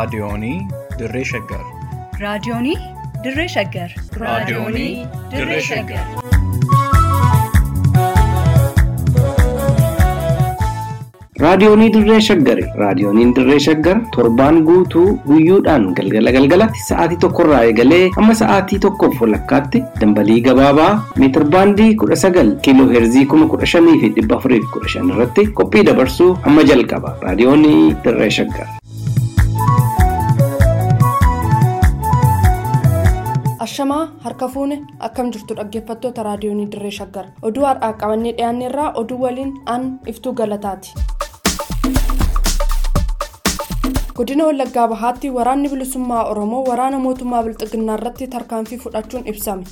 Raadiyoonii Dirree Shaggar. Raadiyoonii Dirree Shaggar. Raadiyoonii Dirree Shaggar. Raadiyoonii Dirree Shaggari. Raadiyooniin Dirree Shaggar torbaan guutuu guyyoodhaan galgala galgalatti sa'aatii tokkorraa eegalee hamma sa'aatii tokkoof walakkaatti dambalii gabaabaa meetir baandii kudha sagal kiiloo heerzii kuma kudha shanii fi dhibba afurii fi kudha shan irratti qophii dabarsuu hamma jalqaba. Raadiyoonii Dirree Shaggar. Ashamaa harka fuune akkam jirtu dhaggeeffattoota raadiyoonii dirree shaggar oduu har'aa qabannee dhiyaanne irraa oduu waliin an iftuu galataati. godina wallaggaa bahaatti waraanni bilisummaa oromoo waraana mootummaa bilxiginnaa irratti tarkaanfii fudhachuun ibsame.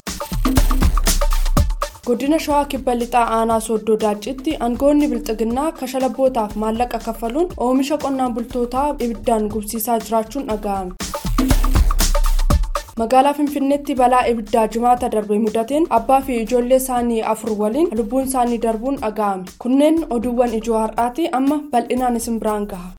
godina shawaa kibba lixaa aanaa sooddoo daaccitti aangoonni bilxiginnaa kashalabootaaf maallaqa kaffaluun oomisha qonnaan bultootaa ibiddaan gubsiisaa jiraachuun dhaga'ame. magaalaa finfinneetti balaa ibiddaa jimaata darbe mudateen abbaa fi ijoollee isaanii afur waliin lubbuun isaanii darbuun dhaga'ame kunneen oduuwwan ijoo har'aati amma bal'inaan isin biraan gaha.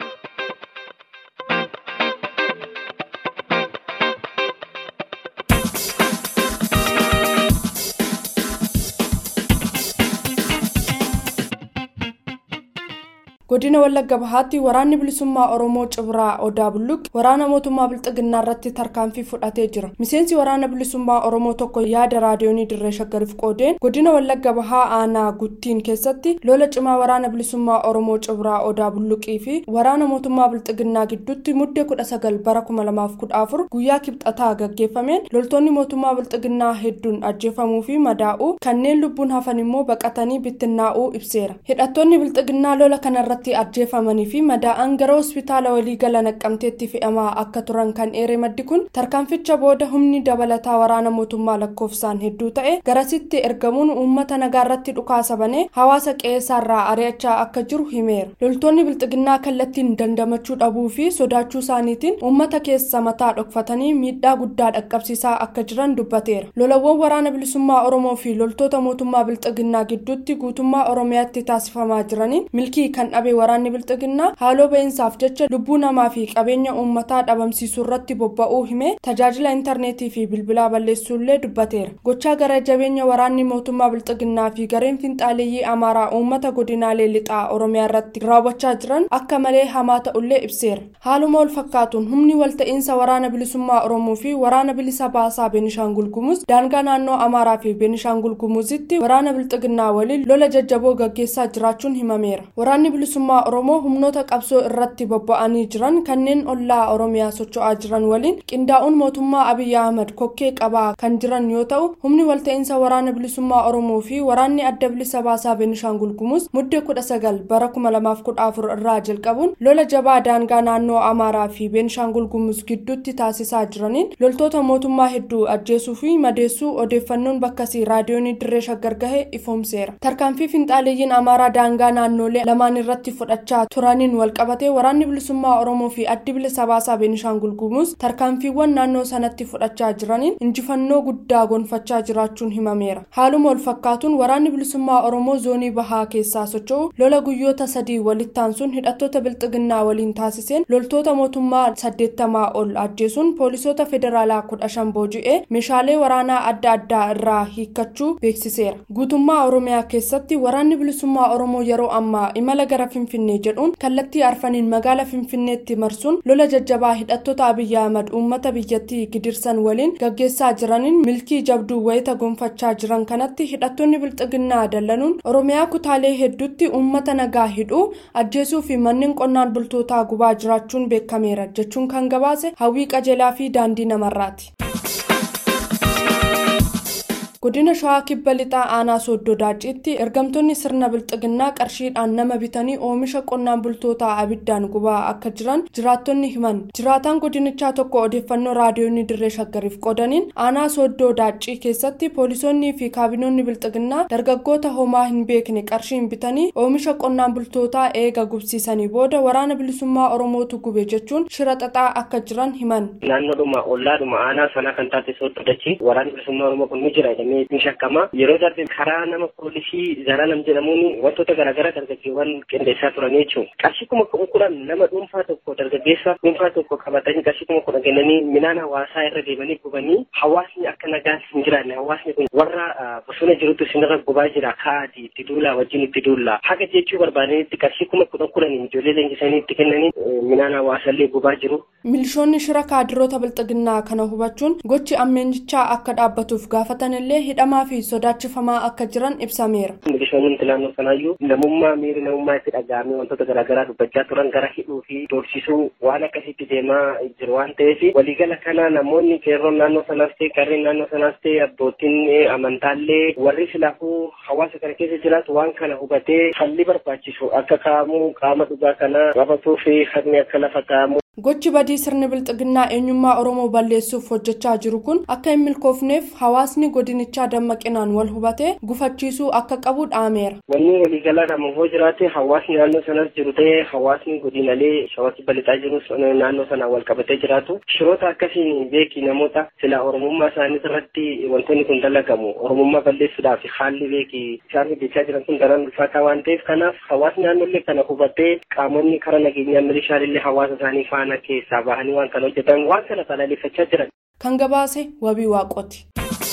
godina wallagga bahaatti waraanni bilisummaa oromoo cibraa odaa bulluqi waraana mootummaa bilxiginnaa irratti tarkaanfii fudhatee jira miseensi waraana bilisummaa oromoo tokko yaada raadiyoonii dirree shaggariif qoodeen godina wallagga bahaa aanaa guttiin keessatti lola cimaa waraana bilisummaa oromoo cibraa odaa bulluqii fi waraana mootummaa bilxiginnaa gidduutti muddee kudha sagal bara kuma lamaaf kudha afur guyyaa kibxataa gaggeeffameen loltoonni mootummaa bilxiginnaa hedduun ajjeefamuu fi madaa'uu kanneen lubbuun hafan immoo baqatanii bittinnaa'uu ibseera hidhattoonni bilxiginnaa lola kanarratti irratti ajjeefamanii fi madaa'an gara hospitaala waliigala naqqamteetti fe'amaa akka turan kan eere maddi kun tarkaanficha booda humni dabalataa waraana mootummaa lakkoofsaan hedduu ta'e garasitti ergamuun uummata nagaarratti dhukaasa banee hawaasa qe'eessaarraa ari'achaa akka jiru himeera loltoonni bilxiginnaa kallattiin dandamachuu dhabuu fi sodaachuu isaaniitiin uummata keessa mataa dhokfatanii miidhaa guddaa dhaqqabsiisaa akka jiran dubbateera lolawwan waraana bilisummaa oromoo fi loltoota mootummaa bilxiginnaa gidduutti guutummaa oromiyaatti taasifamaa jiraniin milkii kan dhabe waraanni bilxiginnaa haaloo ba'iinsaaf jecha lubbuu namaa fi qabeenya uummataa dhabamsiisuu irratti bobba'uu hime tajaajila intarneetii fi bilbilaa balleessuullee dubbateera gochaa gara jabeenya waraanni mootummaa bilxiginnaa fi gareen finxaaleeyyii amaaraa uummata godinaalee lixaa oromiyaa irratti raawwachaa jiran akka malee hamaa ta'ullee ibseera haaluma wal fakkaatuun humni walta'iinsa waraana bilisummaa oromoo fi waraana bilisa baasaa beenishaangul gumuz daangaa naannoo amaaraa fi beenishaangul gumuzitti waraana bilxiginnaa waliin lola jajjaboo gaggeessaa jiraachuun himameera waraanni bilisummaa oromoo humnoota qabsoo irratti bobba'anii jiran kanneen ollaa oromiyaa socho'aa jiran waliin qindaa'uun mootummaa abiyyi ahmad kokkee qabaa kan jiran yoo ta'u humni walta'iinsa waraana bilisummaa oromoo fi waraanni adda bilisa baasaa beenishaangul gumuz muddee kudha sagal bara kuma lamaaf kudha afur irraa jalqabuun lola jabaa daangaa naannoo amaaraa fi beenishaangul gumuz gidduutti taasisaa jiraniin loltoota mootummaa hedduu ajjeesuu fi madeessuu odeeffannoon bakkasii raadiyoonii dirree shaggar gahe ifoomseera tarkaanfii finxaaleeyyiin amaaraa daangaa naannolee lamaan irratti fudhachaa turaniin walqabatee waraanni bilisummaa oromoo fi addi bilisa baasaa beenishaangul gumuz tarkaanfiiwwan naannoo sanatti fudhachaa jiraniin injifannoo guddaa gonfachaa jiraachuun himameera haaluma wal fakkaatuun waraanni bilisummaa oromoo zoonii bahaa keessaa socho'u lola guyyoota sadii walittaansuun hidhattoota bilxiginnaa waliin taasiseen loltoota mootummaa saddeettamaa ol ajjeesuun poolisoota federaalaa kudha shan booji'ee meeshaalee waraanaa adda addaa irraa hiikkachuu beeksiseera guutummaa oromiyaa keessatti waraanni bilisummaa oromoo yeroo ammaa imala gara finfinnee jedhuun kallattii arfaniin magaala finfinneetti marsuun lola jajjabaa hidhattoota abiyyi ahmad uummata biyyattii gidirsan waliin gaggeessaa jiraniin milkii jabduu wayita gonfachaa jiran kanatti hidhattoonni bilxiginnaa dallanuun oromiyaa kutaalee hedduutti uummata nagaa hidhuu ajjeesuu fi manneen qonnaan bultootaa gubaa jiraachuun beekameera jechuun kan gabaase hawwii qajeelaa fi daandii namarraati. godina shawaa kibba lixaa aanaa sooddoo daacciitti ergamtoonni sirna bilxiginnaa qarshiidhaan nama bitanii oomisha qonnaan bultootaa abiddaan gubaa akka jiran jiraattonni himan jiraataan godinichaa tokko odeeffannoo raadiyoonii dirree shaggariif qoodaniin aanaa sooddoo daaccii keessatti poolisoonnii fi kaabinoonni bilxiginnaa dargaggoota homaa hin beekne qarshiin bitanii oomisha qonnaan bultootaa eega gubsiisanii booda waraana bilisummaa oromootu gube jechuun shira xaxaa akka jiran himan. naannoodhuma ollaadhuma aanaa sanaa kan taate sooddoo dachii waraanni bilisummaa oromoo kun ni jira jedhamee jedhamee ni shakkama. Yeroo darbe karaa nama poolisii Zalaalam jedhamuun wantoota garaagaraa dargaggeewwan qindeessaa turan jechuudha. Qarshii kuma kudhan nama dhuunfaa tokko dargaggeessa dhuunfaa tokko qabatanii qarshii kuma kudhan kennanii midhaan hawaasaa irra deemanii gubanii hawaasni akka nagaan hin jiraanne hawaasni kun warra bosona jirutu sinirra gubaa jira kaa'aati itti duulaa wajjin itti duullaa haga jechuu barbaadanitti qarshii kuma kudhan kudhaniin ijoollee leenjisanii itti kennanii midhaan hawaasallee gubaa jiru. Milishoonni shira kaadiroota bilxiginnaa kana hubachuun gochi ammeenjichaa akka dhaabbatuuf gaafatanillee hidhamaa fi sodaachifamaa akka jiran ibsameera. Milishoonni naannoo sanaayyuu namummaa miiri namummaa itti dhaga'amee wantoota garaagaraa dubbachaa turan gara hidhuu fi doorsisuu waan akkasitti deemaa jiru waan ta'eef waliigala kana namoonni qeerroon naannoo sanaas ta'e qarreen naannoo sanaas ta'e abbootiin amantaallee warri silaafuu hawaasa kana keessa jiraatu waan kana hubatee falli barbaachisu akka kaa'amu qaama dhugaa kana qabatuu fi haqni akka lafa kaa'amu. Gochi badii sirni bilxiginnaa eenyummaa Oromoo balleessuuf hojjechaa jiru kun akka hin milkoofneef hawaasni godinichaa dammaqinaan wal hubatee gufachiisuu akka qabu dhaameera. Wanni waliigalaa nama hoo jiraate hawaasni naannoo sanas jiru ta'ee hawaasni godinalee shawatti balixaa jirus naannoo sanaan wal qabatee jiraatu. Shiroota akkasiin beeki namoota sila Oromummaa isaanii irratti wantoonni kun dalagamu. Oromummaa balleessuudhaaf haalli beeki isaan hojjechaa jiran kun daran ulfaataa waan ta'eef kanaaf hawaasni naannollee kana hubatee qaamonni karaa nageenyaa milishaallee hawaasa isaanii faana kana keessaa bahanii waan kana hojjetan waan kana balaaleffachaa jiran. Kan gabaase wabii waaqoti.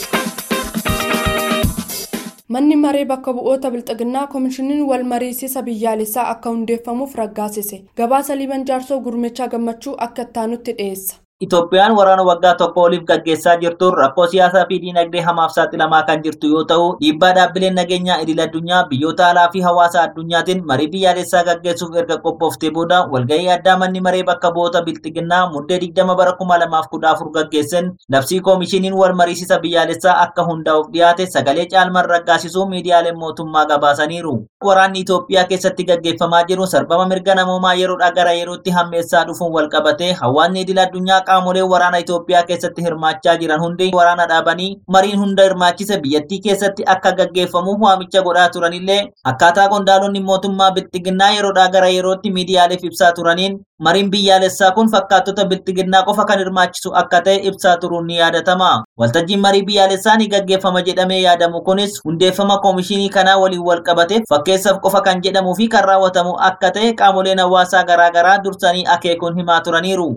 Manni maree bakka bu'oota bilxiginnaa koomishiniin wal mariisisa biyyaalessaa akka hundeeffamuuf raggaasise. Gabaasa liiban jaarsoo gurmechaa gammachuu akka ittaanutti dhiyeessa. Itoophiyaan waraana waggaa tokko oliif gaggeessaa jirtuun rakkoo siyaasaa fi diinagdee hamaaf saaxilamaa kan jirtu yoo ta'u, dhiibbaa dhaabbileen nageenyaa idil addunyaa biyyoota alaa fi hawaasa addunyaatiin marii biyyaalessaa gaggeessuuf erga qophooftee booda walgahii addaa manni maree bakka bu'oota bilxiginnaa muddee 20 bara 2014 gaggeessan labsii koomishiniin wal mariisisa biyyaalessaa akka hundaa'uuf dhiyaate sagalee caalmaan raggaasisuu miidiyaaleen mootummaa gabaasaniiru. Waraanni Itoophiyaa keessatti gaggeeffamaa jiru sarbama mirga namoomaa yeroodhaa gara yerootti hammeessaa dhufuun wal qabatee hawaasni idil addunyaa qaamolee waraana Itoophiyaa keessatti hirmaachaa jiran hundi waraana dhaabanii mariin hunda hirmaachise biyyattii keessatti akka gaggeeffamuuf waamicha godhaa turanillee akkaataa qondaalonni mootummaa bilxiginnaa yeroodhaa gara yerootti miidiyaaleef ibsaa turaniin mariin biyyaalessaa kun fakkaattota bilxiginnaa qofa kan hirmaachisu akka ta'e ibsaa turuun ni yaadatama. Waltajjiin marii biyyaalessaa ni gaggeeffama jedhamee yaadamu kunis hundeeffama koomishinii kanaa waliin wal qabate fakkeessaaf qofa kan jedhamuu fi kan raawwatamu akka ta'e qaamoleen hawaasaa garaagaraa dursanii akeekuun himaa turaniiru.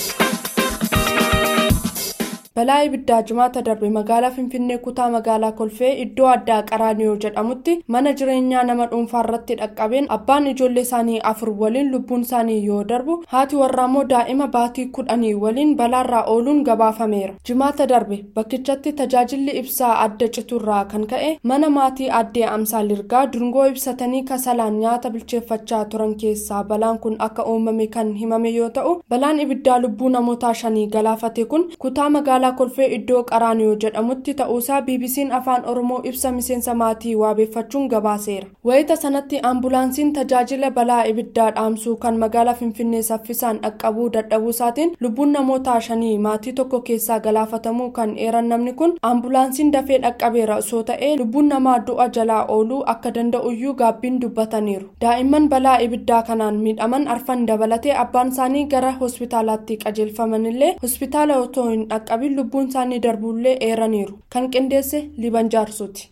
balaa ibiddaa jimaata darbe magaalaa finfinnee kutaa magaalaa kolfee iddoo addaa qaraaniyoo jedhamutti mana jireenyaa nama dhuunfaa irratti dhaqqabeen abbaan ijoollee isaanii afur waliin lubbuun isaanii yoo darbu haati warraa immoo daa'ima baatii kudhanii waliin balaarraa ooluun gabaafameera jimaata darbe bakkichatti tajaajilli ibsaa adda citurraa kan ka'e mana maatii addee amsaa lirgaa dungoo ibsatanii kasalaan nyaata bilcheeffachaa turan keessaa balaan kun akka uumame kan himame yoo ta'u balaan ibiddaa lubbuu namoota shanii galaafate kun kutaa magaalaa magaalaa kolfee iddoo qaraaniyoo jedhamutti ta'uusaa bbc'n afaan oromoo ibsa miseensa maatii waabeeffachuun gabaaseera wayita sanatti ambulaansiin tajaajila balaa ibiddaa dhaamsuu kan magaalaa finfinnee saffisaan dhaqqabuu dadhabuusaatiin lubbuun namoota shanii maatii tokko keessaa galaafatamuu kan eeran namni kun ambulaansiin dafee dhaqqabeera osoo ta'ee lubbuun namaa du'a jalaa ooluu akka danda'uyyuu gaabbiin dubbataniiru daa'imman balaa ibiddaa kanaan miidhaman arfan dabalatee abbaan isaanii gara hospitaalaatti qajeelfamanillee hospitaala otoo hin dhaqqabin lubbuun isaanii darbullee eeraniiru kan qindeesse liban jaarsuuti.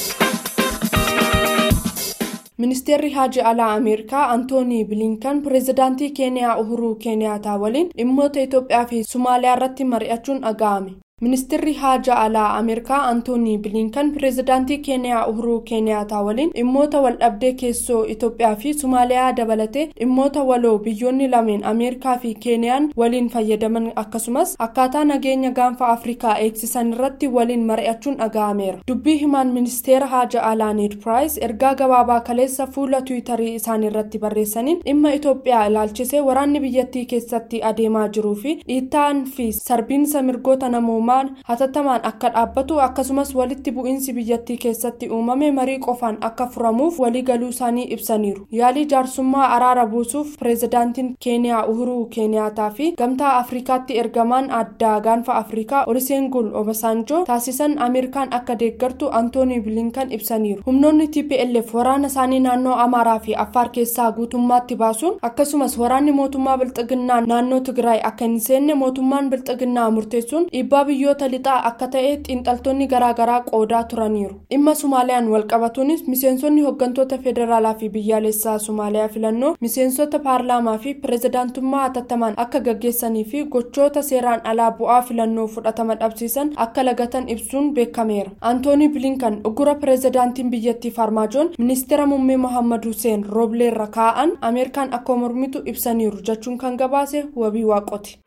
ministeerri haji alaa ameerikaa antoonii bilinkan pireezidaantii keeniyaa uhuruu keeniyaataa waliin dhimmoota itoophiyaa fi sumaaliyaa irratti mari'achuun dhaga'ame. ministeerri haja alaa ameerikaa antoonii bilinkan pireezidaantii keeniyaa uhuruu keeniyaataa waliin dhimmoota waldhabdee keessoo itoophiyaa fi sumaaliyaa dabalatee dhimmoota waloo biyyoonni lameen ameerikaa fi keeniyaan waliin fayyadaman akkasumas akkaataa nageenya gaanfa afrikaa eegsisan irratti waliin mari'achuun dhaga'ameera dubbii himaan ministeera haja alaa need piraayis ergaa gabaabaa kaleessa fuula tiwiitarii isaanii irratti barreessaniin dhimma itoophiyaa ilaalchisee waraanni biyyattii keessatti adeemaa jiruu fi dhiittaan fi sarbiinsa mirgoota namoomaa hatattamaan akka dhaabbatu akkasumas walitti bu'iinsi biyyattii keessatti uumame marii qofaan akka furamuuf waliigaluu isaanii ibsaniiru yaalii jaarsummaa araara buusuuf pireezidaantiin keeniyaa uhuruu keeniyaataa fi gamtaa afrikaatti ergamaan addaa gaanfa afrikaa olisengul obasanjoo taasisan ameerikaan akka deeggartu antoonii bilinkan ibsaniiru humnoonni tplf waraana isaanii naannoo amaaraa fi affaar keessaa guutummaatti baasuun akkasumas waraanni mootummaa bilxiginnaa naannoo tigraay akka hin seenne mootummaan bilxiginnaa murteessuun dhiibbaa biyyoota lixaa akka ta'e xiinxaltoonni garaagaraa qoodaa turaniiru dhimma sumaaliyaan walqabatuunis miseensonni hooggantoota federaalaa fi biyyaalessaa sumaaliyaa filannoo miseensota paarlaamaa fi pirezidaantummaa hatattamaan akka gaggeessanii fi gochoota seeraan alaa bu'aa filannoo fudhatama dhabsiisan akka lagatan ibsuun beekameera antoonii bilinkan uggura pirezidaantiin biyyattii farmaajoon ministeera muummee mohammad hussein roobleerra kaa'an ameerikaan akka mormitu ibsaniiru jechuun kan gabaase wabii waaqoti.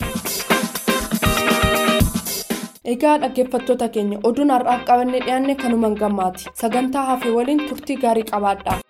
egaa dhaggeeffattoota keenya oduun har'aaf qabannee dhiyaanne kanumaan gammaati sagantaa hafe waliin turtii gaarii qabaadhaa.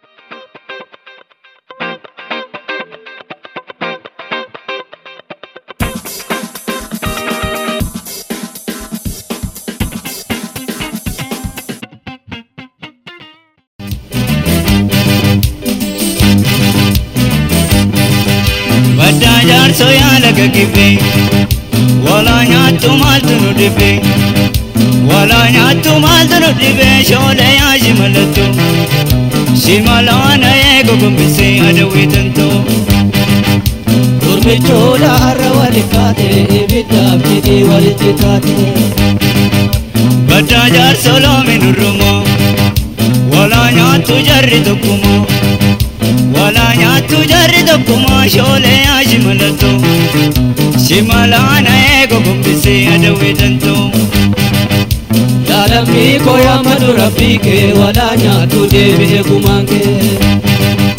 Baddaa jaarsoo yaala gaggibee walaa nyaattu maaltu nu dhibee walaa nyaattu maaltu nu dhibee shoolee yaa shimalattu shimalaana eego gombisee adawwee tantoo. Gurmichoodha har'a wali kaate ibiddaaf jedhee walitti taate. Baddaa jaarsoo loomi nurrumoo walaa nyaattu jarri tokkumoo. walaa nyaattu jarri tokkumaa shoolee yaa shimalattu shimalaana eego gombisee adawwee tantoo. Yaalamii koo yaamadu rabbii kee walaa nyaattu deebi'ee gumaan kee.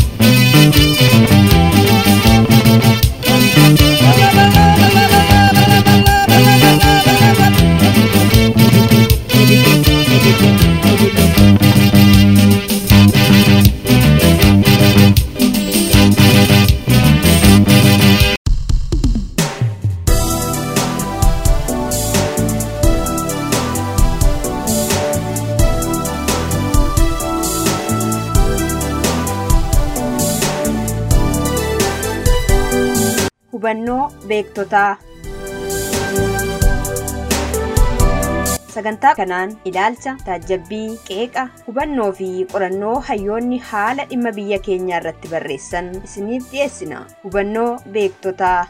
hubannoo beektotaa sagantaa kanaan ilaalcha taajabbii qeeqa hubannoo fi qorannoo hayyoonni haala dhimma biyya keenyaa irratti barreessan isiniif dhiyeessina hubannoo beektotaa.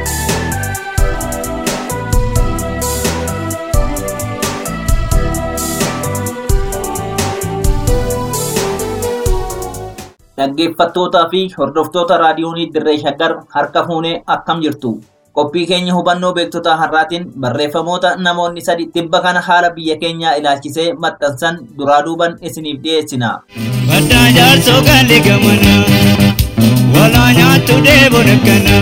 dhaggeeffattootaa fi hordoftoota raadiyoonii dirree shaggar harka fuunee akkam jirtu qophii keenya hubannoo beektotaa har'aatiin barreeffamoota namoonni sadi tibba kana haala biyya keenyaa ilaalchisee maxxansan duraa duuban isiniif dhiyeessina. Baddaa jaarsoo gaalli gamana walaa nyaattu deebon akkana.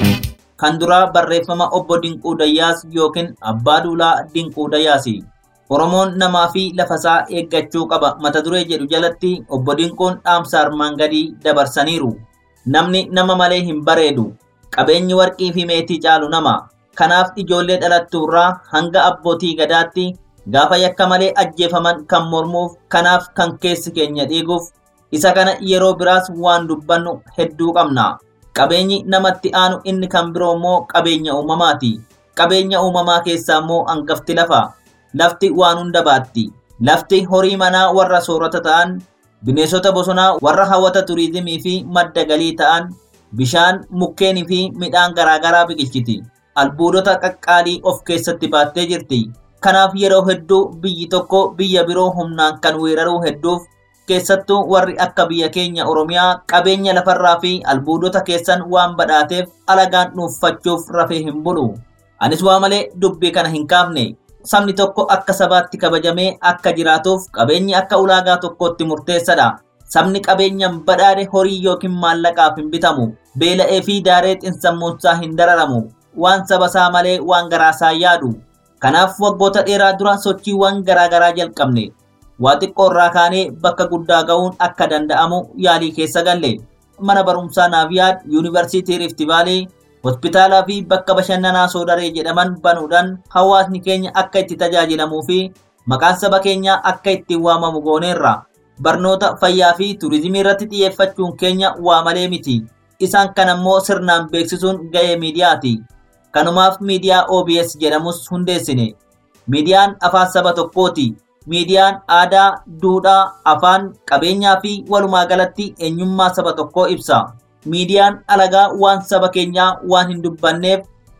Kan duraa barreeffama obbo Dinquu Dayyaas yookiin Abbaa Duulaa Dinquu Dayyaasi. Oromoon namaa fi lafasaa eeggachuu qaba mata duree jedhu jalatti obbo Dinquun dhaamsa armaan gadii dabarsaniiru. Namni nama malee hin bareedu. Qabeenyi warqii fi meetii caalu nama. Kanaaf ijoollee dhalattuurraa hanga abbootii gadaatti gaafa yakka malee ajjeefaman kan mormuuf kanaaf kan keessi keenya dhiiguuf isa kana yeroo biraas waan dubbannu hedduu qabna. Qabeenyi namatti aanu inni kan biroo immoo qabeenya uumamaati. Qabeenya uumamaa keessaa immoo hangafti lafa. lafti waan hunda baatti. Lafti horii manaa warra soorata ta'an, bineensota bosonaa warra hawwata turiizimii fi madda galii ta'an, bishaan, mukkeenii fi midhaan garaagaraa biqilchiti. Albuudota qaqqaalii of keessatti baattee jirti. Kanaaf yeroo hedduu biyyi tokko biyya biroo humnaan kan weeraruu hedduuf keessattuu warri akka biyya keenya Oromiyaa qabeenya lafarraa fi albuudota keessan waan badhaateef alagaan dhuunfachuuf rafee hin bulu. Anis waa malee dubbii kana hin kaafne. sabni tokko akka sabaatti kabajamee akka jiraatuuf qabeenyi akka ulaagaa tokkootti murteessadha. Sabni qabeenyaan badhaadhe horii yookiin maallaqaaf hin bitamu. Beela'ee fi daaree xinsammuunsaa hin dararamu. Waan saba isaa malee waan garaasaa yaadu. Kanaaf waggoota dheeraa dura sochiiwwan garaagaraa jalqabne. Waa xiqqoo irraa kaanee bakka guddaa ga'uun akka danda'amu yaalii keessa galle. Mana barumsaa Naaviyaad, Yuunivarsiitii Riifti Vaalii, hospitaalaa fi bakka bashannanaa soodaree jedhaman banuudhaan hawaasni keenya akka itti tajaajilamuu fi maqaan saba keenyaa akka ittiin waamamu gooneerra. Barnoota fayyaa fi turizimii irratti xiyyeeffachuun keenya waa malee miti. Isaan kan ammoo sirnaan beeksisuun ga'ee miidiyaati. Kanumaaf miidiyaa OBS jedhamus hundeessine. Miidiyaan afaan saba tokkooti. Miidiyaan aadaa, duudhaa, afaan, qabeenyaa fi walumaa galatti eenyummaa saba tokkoo ibsa. miidiyaan alagaa waan saba keenyaa waan hin dubbanneef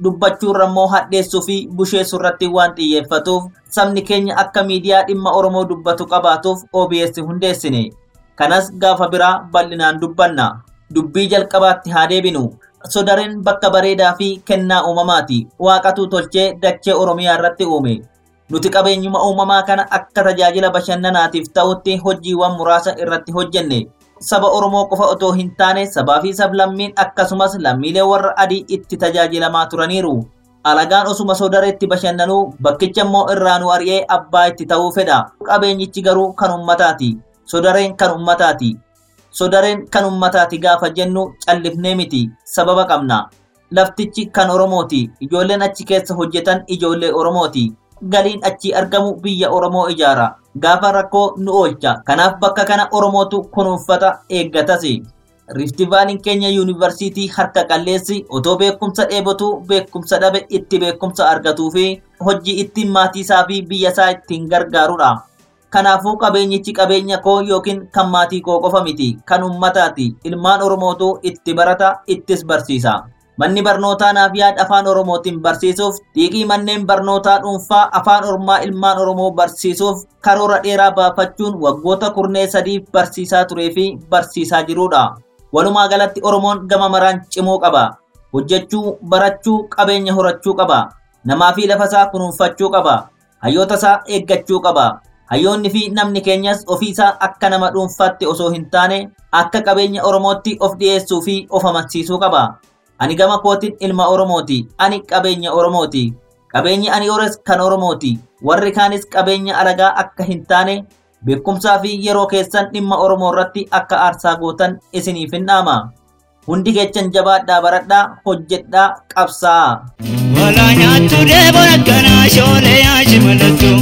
dubbachuurra immoo hadheessuu fi busheessuu irratti waan xiyyeeffatuuf sabni keenya akka miidiyaa dhimma Oromoo dubbatu qabaatuuf OBS hundeessine. Kanas gaafa biraa bal'inaan dubbanna. Dubbii jalqabaatti haa deebinu. Sodareen bakka bareedaa fi kennaa uumamaati. Waaqatu tolchee dachee Oromiyaa irratti uume. Nuti qabeenyuma uumamaa kana akka tajaajila bashannanaatiif ta'utti hojiiwwan muraasa irratti hojjenne. Saba Oromoo qofa otoo hin taane sabaa fi sablammiin akkasumas lammiilee warra adii itti tajaajilamaa turaniiru. Alagaan osuma sodareetti bashannanuu bakkicha immoo irraanuu ari'ee abbaa itti ta'uu fedha. Qabeenyichi garuu kan ummataati. Sodareen kan ummataati. Sodareen kan ummataati gaafa jennu callifnee miti. Sababa qabna. Laftichi kan Oromooti. Ijoolleen achi keessa hojjetan ijoollee Oromooti. Galiin achi argamu biyya Oromoo ijaara. Gaafa rakkoo nu oolcha. Kanaaf bakka kana Oromootu kunuunfata eeggatas. Riiftivaaliin keenya yuunivarsiitii harka qalleessi otoo beekumsa dheebotu beekumsa dhabe itti beekumsa argatuu fi hojii ittiin maatii isaa fi biyya isaa ittiin gargaarudha. Kanaafuu qabeenyichi qabeenya koo yookiin kan maatii koo qofa miti kan ummataati. Ilmaan Oromootu itti barata ittis barsiisa. Manni barnootaa naaf yaada afaan Oromootiin barsiisuuf xiiqii manneen barnootaa dhuunfaa afaan Oromaa ilmaan Oromoo barsiisuuf karoora dheeraa baafachuun waggoota kurnee sadiif barsiisaa turee fi barsiisaa jirudha. Walumaa galatti Oromoon gama maraan cimuu qaba. Hojjechuu, barachuu, qabeenya horachuu qaba. Namaa fi lafa isaa kunuunfachuu qaba. Hayyoota isaa eeggachuu qaba. Hayyoonni fi namni keenyas ofiisaa akka nama dhuunfaatti osoo hin taane akka qabeenya Oromootti of dhiyeessuu fi of amansiisuu qaba. Ani gama kootiin ilma Oromooti. Ani qabeenya Oromooti. Qabeenyi ani hores kan Oromooti. Warri kaanis qabeenya alagaa akka hin taane beekumsaa fi yeroo keessan dhimma Oromoo irratti akka aarsaa gootan isiniif hin dhaama. Hundi keessan jabaadhaa baradhaa hojjedhaa qabsaa. Walaa nyaattu deebon akkanaa shoolee yaashi mallattoo.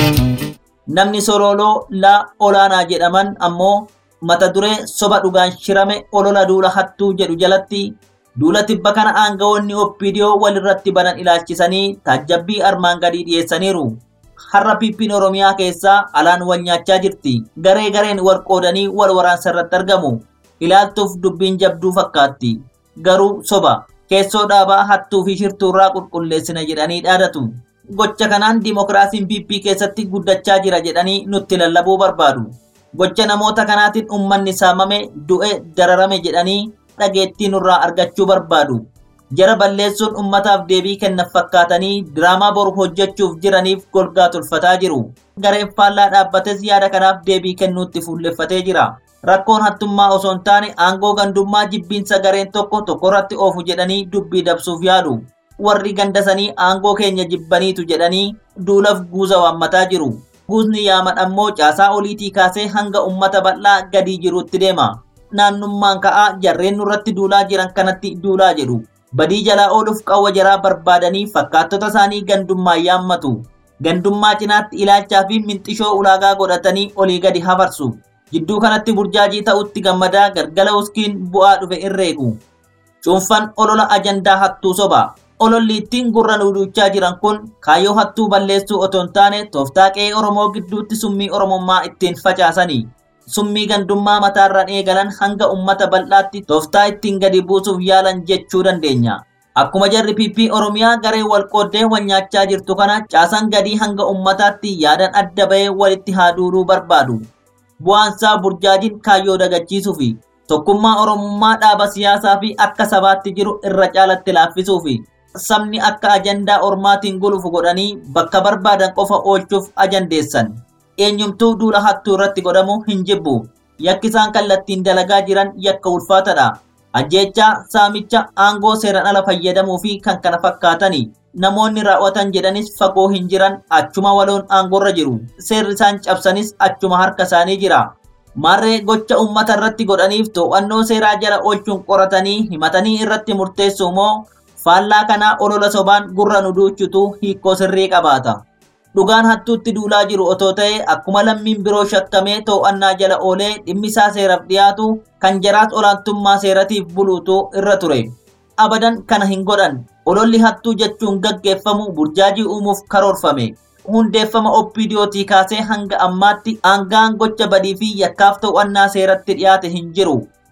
Namni solooloo laa olaanaa jedhaman ammoo mata duree soba dhugaan shirame olola duula hattuu jedhu jalatti duula tibba kana aangawoonni oppiidiyoo walirratti banan ilaalchisanii taajjabbii armaan gadii dhiyeessaniiru. Har'a piippiin Oromiyaa keessaa alaan wal nyaachaa jirti. Garee gareen wal qoodanii wal waraansa irratti argamu. Ilaaltuuf dubbiin jabduu fakkaatti. Garuu soba. Keessoo dhaabaa hattuu fi shirtuurraa qulqulleessina jedhanii dhaadatu. Gocha kanaan dimokiraasiin piippii keessatti guddachaa jira jedhanii nutti lallabuu barbaadu. Gocha namoota kanaatiin uummanni saamame, du'e, dararame jedhanii dhageettii nurraa argachuu barbaadu. Jara balleessuun ummataaf deebii kennan fakkaatanii diraamaa boru hojjechuuf jiraniif golgaa tolfataa jiru. Gareen faallaa dhaabbates yaada kanaaf deebii kennuutti fuulleffatee jira. Rakkoon hattummaa osoo hin taane aangoo gandummaa jibbiinsa gareen tokko tokkorratti oofu jedhanii dubbii dabsuuf yaalu. Warri gandasanii aangoo keenya jibbaniitu jedhanii duulaaf guuza waammataa jiru. Guusni yaaman ammoo caasaa oliitii kaasee hanga ummata bal'aa gadii jiruutti deema. Naannummaan ka'aa jarreen nurratti duulaa jiran kanatti duulaa jedhu. Badii jalaa ooluuf qawwa jaraa barbaadanii fakkaattota isaanii gandummaa yaammatu. Gandummaa cinaatti ilaalchaa fi minxishoo ulaagaa godhatanii olii gadi hafarsu. Jidduu kanatti burjaajii ta'utti gammadaa gargala uskiin bu'aa dhufe irreeku. Cuunfan olola ajandaa hattuu soba. Ololli ittiin gurra nuuduchaa jiran kun kaayyoo hattuu balleessuu otoo hin taane tooftaa qe'ee Oromoo gidduutti summii Oromummaa ittiin facaasani. Summii gandummaa mataarraan eegalan hanga ummata bal'aatti tooftaa ittiin gadi buusuuf yaalan jechuu dandeenya. Akkuma jarri piippii Oromiyaa garee wal qooddee wal nyaachaa jirtu kana caasan gadii hanga ummataatti yaadan adda bahee walitti haa duuluu barbaadu. Bu'aansaa burjaajiin kaayyoo dagachiisuufi tokkummaa Oromummaa dhaaba siyaasaa fi akka sabaatti jiru irra caalatti laaffisuufi sabni akka ajandaa ormaatiin gulufu godhanii bakka barbaadan qofa oolchuuf ajandeessan. Eenyumtuu duula hattuu irratti godhamu hin jibbu. Yakki isaan kallattiin dalagaa jiran yakka ulfaatadha. Ajjeechaa, saamicha, aangoo seeran ala fayyadamuu fi kan kana fakkaatani. Namoonni raawwatan jedhanis fagoo hin jiran achuma waloon aangorra jiru. Seerri isaan cabsanis achuma harka isaanii jira. Maarree gocha uummata irratti godhaniif to'annoo seeraa jala oolchuun qoratanii himatanii irratti murteessu moo faallaa kanaa olola sobaan gurra nu duuchutu hiikoo sirrii qabaata. Dhugaan hattuutti duulaa jiru otoo ta'e akkuma lammiin biroo shakkamee to'annaa jala oolee dhimmi isaa seeraaf dhiyaatu kan jaraas olaantummaa seeratiif buluutu irra ture. Abadan kana hin godhan. Ololli hattuu jechuun gaggeeffamu burjaajii uumuuf karoorfame. Hundeeffama oppiidiyootii kaasee hanga ammaatti aangaan gocha badii fi yakkaaf to'annaa seeratti dhiyaate hin jiru.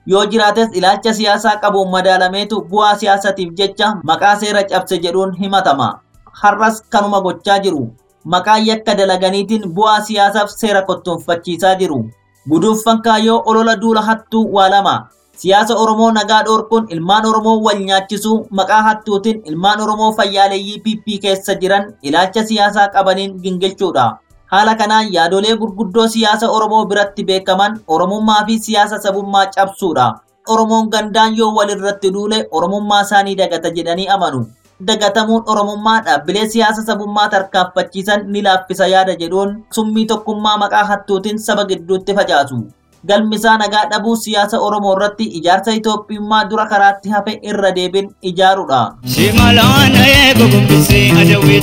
yoo jiraates ilaalcha siyaasaa qabuun madaalameetu bu'aa siyaasatiif jecha maqaa seera cabse jedhuun himatama. Har'as kanuma gochaa jiru. Maqaa yakka dalaganiitiin bu'aa siyaasaaf seera kottoonfachiisaa jiru. Guduunfan kaayyoo olola duula hattuu waa lama. Siyaasa Oromoo nagaa dhoorkuun ilmaan Oromoo wal nyaachisuu maqaa hattuutiin ilmaan Oromoo fayyaaleeyyii PP keessa jiran ilaalcha siyaasaa qabaniin gingilchuudha. Haala kanaan yaadolee gurguddoo siyaasa Oromoo biratti beekaman Oromummaa fi siyaasa sabummaa cabsuudha. Oromoon gandaan yoo walirratti duule Oromummaa isaanii dagata jedhanii amanu. Dagatamuun Oromummaa dhaabbilee siyaasa sabummaa tarkaanfachiisan ni laaffisa yaada jedhuun summii tokkummaa maqaa hattuutiin saba gidduutti facaasu. Galmisaa nagaa dhabuu siyaasa Oromoo irratti ijaarsa Itoophiyummaa dura karaatti hafe irra deebiin ijaaruudha. Shimalaan eego gombisee adawwee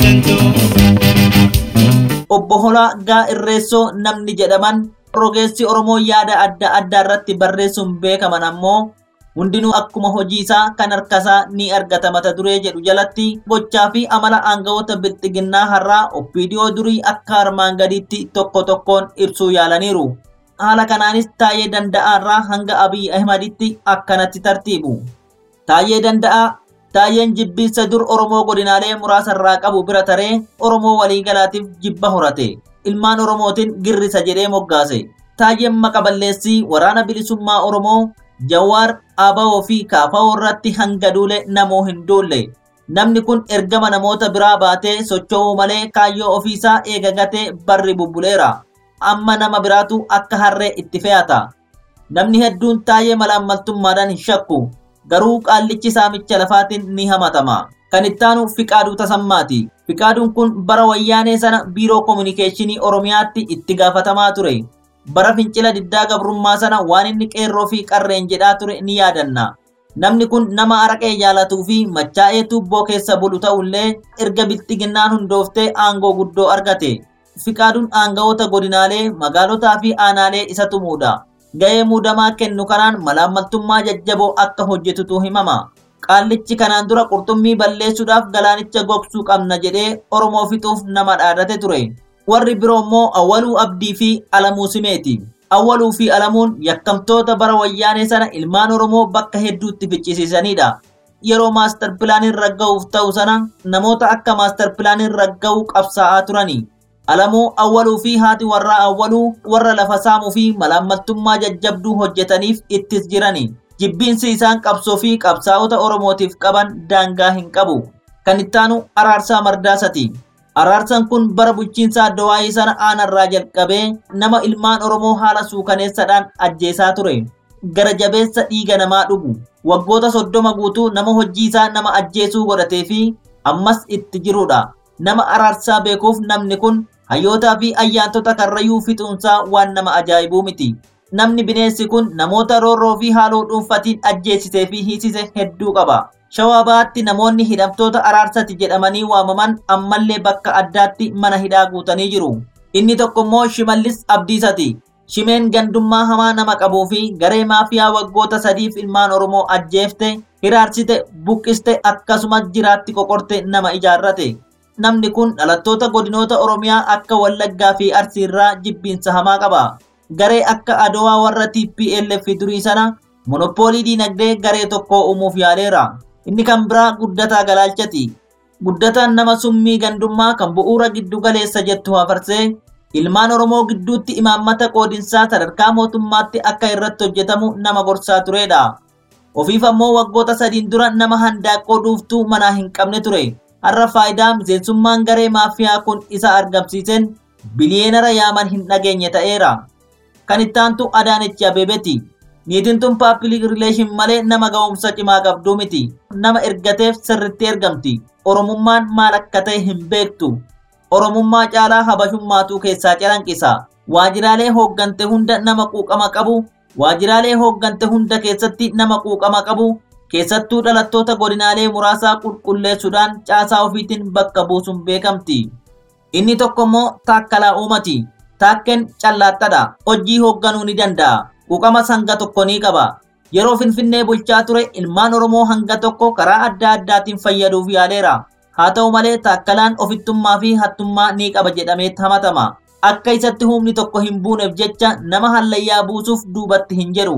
tantoo. Obbo Holaa Gaa Irreessoo namni jedhaman rogeessi Oromoo yaada adda addaa irratti barreessuun beekaman ammoo hundinuu akkuma hojii isaa kan harkasaa ni argata mata duree jedhu jalatti gochaa fi amala aangawoota bilxiginnaa har'aa oppiidiyoo durii akka armaan gadiitti tokko tokkoon ibsuu yaalaniiru. Haala kanaanis taayee danda'aarraa hanga Abiy Ahmaditti akkanatti tartiibu. Taayee danda'aa Taayeen jibbiinsa dur Oromoo godinaalee muraasarraa qabu bira taree Oromoo waliigalaatiif jibba horate. Ilmaan Oromootiin girrisa jedhee moggaase. Taayeen maqa balleessii waraana bilisummaa Oromoo Jawaar Abawoo fi Kaafawoo irratti hanga duule namoo hin duulle. Namni kun ergama namoota biraa baatee socho'uu malee kaayyoo ofiisaa eegagatee barri bubbuleera. Amma nama biraatu akka harree itti fe'ata. Namni hedduun taayee malaammaltummaadhaan hin shakku. Garuu qaallichi saamicha lafaatiin ni hamatama. Kan ittaanu Fiqaaduu Tasammaati. Fiqaaduun kun bara wayyaanee sana biiroo koominikeeshinii Oromiyaatti itti gaafatamaa ture. Bara fincila diddaa gabrummaa sana waan inni qeerroo fi qarreen jedhaa ture ni yaadanna. Namni kun nama araqee jaalatuu fi machaa'ee tuubboo keessa bulu ta'ullee erga bilxiginnaan hundooftee aangoo guddoo argate. Fiqaaduun aangawoota godinaalee, magaalotaa fi aanaalee isa tumuudha. Ga'ee muudamaa kennu kanaan malaammaltummaa jajjaboo akka hojjetutu himama. Qaallichi kanaan dura qurxummii balleessuudhaaf galaanicha gogsuu qabna jedhee Oromoo fixuuf nama dhaadate ture. Warri biroo immoo Awwaluu Abdii fi Alamuu Simeeti. Awwaluu fi Alamuun yakkamtoota bara wayyaanee sana ilmaan Oromoo bakka hedduutti ficcisiisanidha. Yeroo maastar pilaaniin ragga'uuf ta'u sana namoota akka maastar pilaaniin ragga'uu qabsaa'aa turani. Alamuu awwaluu fi haati warraa awwaluu warra lafa saamuu fi malaammaltummaa jajjabduu hojjetaniif ittis jirani. Jibbiinsi isaan qabsoo fi qabsaa'ota Oromootiif qaban daangaa hin qabu. Kan ittaanu Araarsaa Mardaasati. Araarsaan kun bara bulchiinsa Addawaayii sana aanarraa jalqabee nama ilmaan Oromoo haala suukaneessaadhaan ajjeesaa ture. Gara jabeessa dhiiga namaa dhugu. Waggoota soddoma guutuu nama hojii isaa nama ajjeesuu godhatee fi ammas itti jirudha. Nama araarsaa beekuuf namni kun hayyootaa fi ayyaantota karrayyuu fixuunsaa waan nama ajaa'ibuu miti. Namni bineensi kun namoota roorroo fi haaloo dhuunfatiin ajjeesisee fi hiisise hedduu qaba. Shawaa bahaatti namoonni hidhamtoota araarsati jedhamanii waamaman ammallee bakka addaatti mana hidhaa guutanii jiru. Inni tokko immoo Shimallis Abdiisati. Shimeen gandummaa hamaa nama qabuu fi garee maafiyaa waggoota sadiif ilmaan Oromoo ajjeefte, hiraarsite, buqqiste akkasumas jiraatti qoqorte nama ijaarrate. Namni kun dhalattoota godinoota Oromiyaa akka Wallaggaa fi Arsiirraa jibbiinsa hamaa qaba. Garee akka Adowaa warra TPLF durii sana monopoolii diinagdee garee tokko uumuuf yaaleera. Inni kan biraa guddataa galaalchati. Guddataan nama summii gandummaa kan bu'uura giddu galeessa jettu hafarsee ilmaan Oromoo gidduutti imaammata qoodinsaa sadarkaa mootummaatti akka irratti hojjetamu nama gorsaa turedha. Ofiif ammoo waggoota sadiin dura nama handaaqqoo dhuuftuu manaa hin qabne ture. Har'a faayidaa miseensummaan garee maafiyaa kun isa argamsiisen biliyeenara yaaman hin dhageenye ta'eera. Kan ittaantu Adaanechi Abeebeti. Niitiin tun paappilik rileeshin malee nama ga'umsa cimaa qabduu miti. Nama ergateef sirritti ergamti. Oromummaan maal akka ta'e hin beektu. Oromummaa caalaa habashummaatu keessaa calanqisa. Waajiraalee hooggante hunda nama quuqama qabu. Waajiraalee hooggante hunda keessatti nama quuqama qabu. Keessattuu dhalattoota godinaalee muraasaa qulqulleessuudhaan caasaa ofiitiin bakka buusuun beekamti. Inni tokko immoo taakkalaa uumati. Taakken callaattadha. Hojii hoogganuu ni danda'a. Quuqama hanga tokko ni qaba. Yeroo Finfinnee bulchaa ture ilmaan Oromoo hanga tokko karaa adda addaatiin fayyaduuf yaaleera. Haa ta'u malee taakkalaan ofittummaa fi hattummaa ni qaba jedhamee hamatama. Akka isatti humni tokko hin buuneef jecha nama hallayyaa buusuuf duubatti hin jedhu.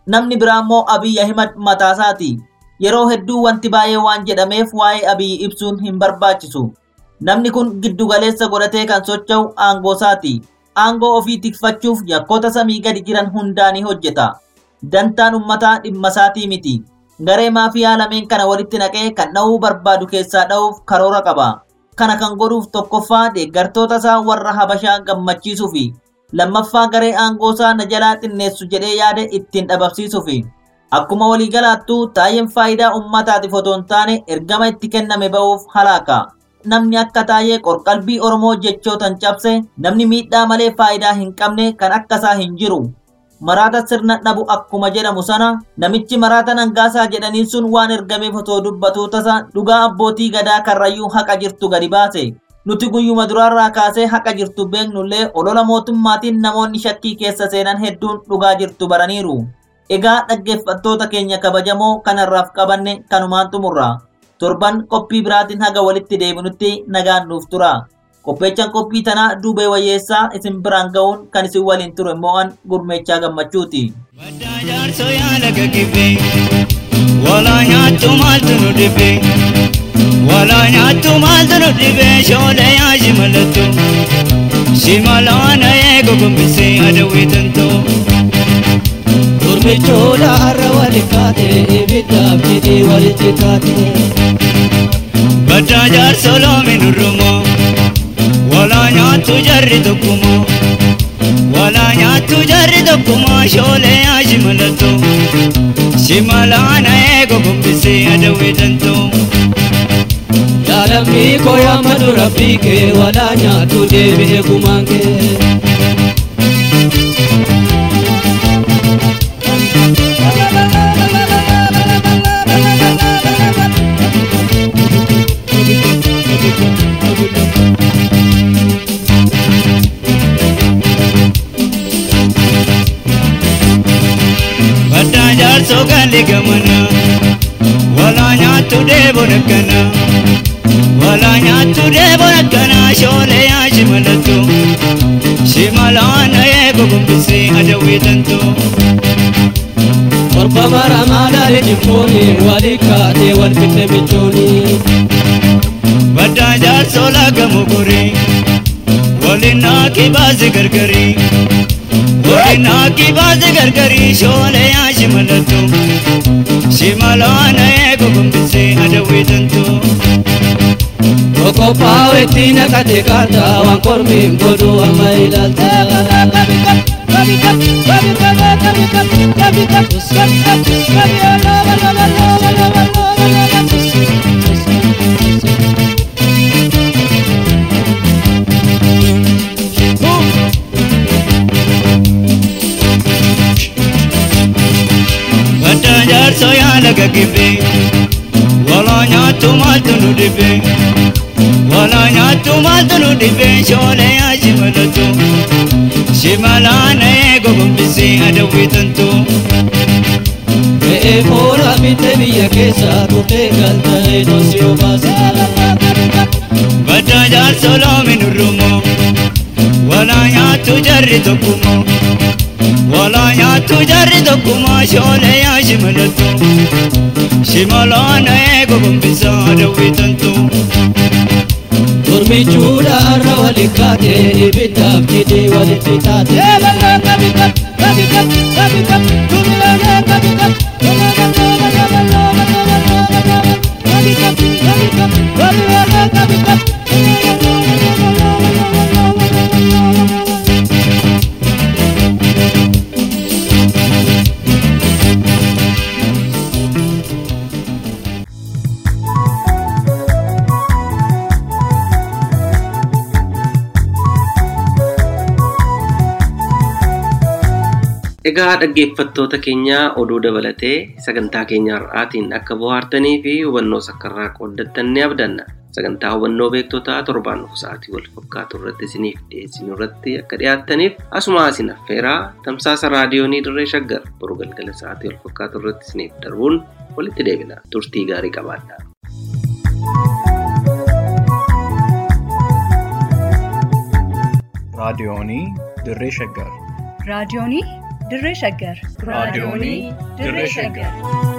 Namni biraa immoo Abiy Ahimad mataasaati. Yeroo hedduu wanti baay'ee waan jedhameef waa'ee Abiy ibsuun hin barbaachisu. Namni kun giddugaleessa godhatee kan socho'u aangoosaati. Aangoo ofii tikfachuuf yakkoota samii gadi jiran hundaanii hojjeta. Dantaan uummataa dhimma isaatii miti. Garee maafiyaa lameen kana walitti naqee kan dha'uu barbaadu keessaa dha'uuf karoora qaba. Kana kan godhuuf tokkoffaa deeggartoota isaa warra Habashaa gammachiisuufi lammaffaa garee aangoosaa na jalaa xinneessu jedhee yaade ittiin dhabamsiisuufi. Akkuma waliigalaattuu taayeen faayidaa uummataatiif otoo hin taane ergama itti kenname ba'uuf halaaka. Namni akka taayee qorqalbii Oromoo jechootan cabse namni miidhaa malee faayidaa hin qabne kan akkasaa hin jiru. Maraata sirna dhabu akkuma jedhamu sana namichi maraata nangaasaa jedhaniin sun waan ergameef otoo dubbatuu tasa dhugaa abbootii gadaa karrayyuu haqa jirtu gadi baase. Nuti guyyuma duraarraa kaasee haqa jirtu beeknullee olola mootummaatiin namoonni shakkii keessa seenan hedduun dhugaa jirtu baraniiru. Egaa dhaggeeffattoota keenya kabajamoo kanarraaf qabanne kanumaan xumurra. Torban qophii biraatiin haga walitti deebinutti nagaan nuuf tura. Qopheechaan qophii tanaa duubee wayyeessaa isin biraan ga'uun kan isin waliin ture immoo an gurmeechaa gammachuuti. Baddaa jaarsoo yaala gaggibee walaa nyaattu maaltu nu dhibee walaa nyaattu maaltu nu dhibee shoolee yaa shimalattu shimalaana eego gombisee adawwee tantoo. Gurmichoodha har'a wali kaate ibiddaaf jedhee walitti taate. Baddaa jaarsoo loomi nurrumoo walaa nyaattu jarri tokkumoo walaa nyaattu jarri tokkumoo shoolee yaa shimalattu shimalaana eego gombisee adawwee tantoo. Yaalamni koo yaamadu rabbii kee walaa nyaatu deebi'ee gumaan kee. Baddaa jaarsoo gaalli gamana walaa nyaattu deebon akkana walaa nyaattu deebon akkana shoolee yaa shimalattu shimalaana eego gombisee adawwee tantoo. Korba mara maalaali jimmooni wali kaatee wal fixe michooni. Baddaa jaarsoo laga mokoree waliin naaki baase gargarii waliin naaki baase gargarii shoolee yaa shimalattu shimalaana eego gombisee adawwee tantoo. Tokko paawetti naqate kaata waan kormiin godhu amma ilaalta. Baddaa jaarsoo yaala gaggibee walaa nyaattu maaltu nu dhibee walaa nyaattu maaltu nu dhibee shoolee yaa shimalattu shimalaana eego gombisee adawwee tantoo. Re'ee moora bitte biyya keessa turtee galtee dhoosii obaasa. Baddaa jaarsoo loomi nurrumoo walaa nyaattu jarri tokkumoo walaa nyaattu jarri tokkumoo shoolee yaa shimalattu shimalaana eego gombisaa adawwee tantoo. Gurmichuudha har'a wali kaate ibiddaaf jedhee walitti taate. Egaa dhaggeeffattoota keenya oduu dabalatee sagantaa keenya har'aatiin akka bohaartanii fi hubannoo sakkarraa qooddattan ni abdanna. Sagantaa hubannoo beektotaa torbaan dhufu sa'aatii wal fakkaatu irratti isiniif dhiyeessinu irratti akka dhiyaattaniif asuma isin affeeraa tamsaasa raadiyoonii dirree shaggar boru galgala sa'aatii wal fakkaatu irratti isiniif darbuun walitti deebina. Turtii gaarii qabaadhaa. raadiyoonii dirree shaggar raadiyoonii dirree shaggar raadiyoonii dirree shaggar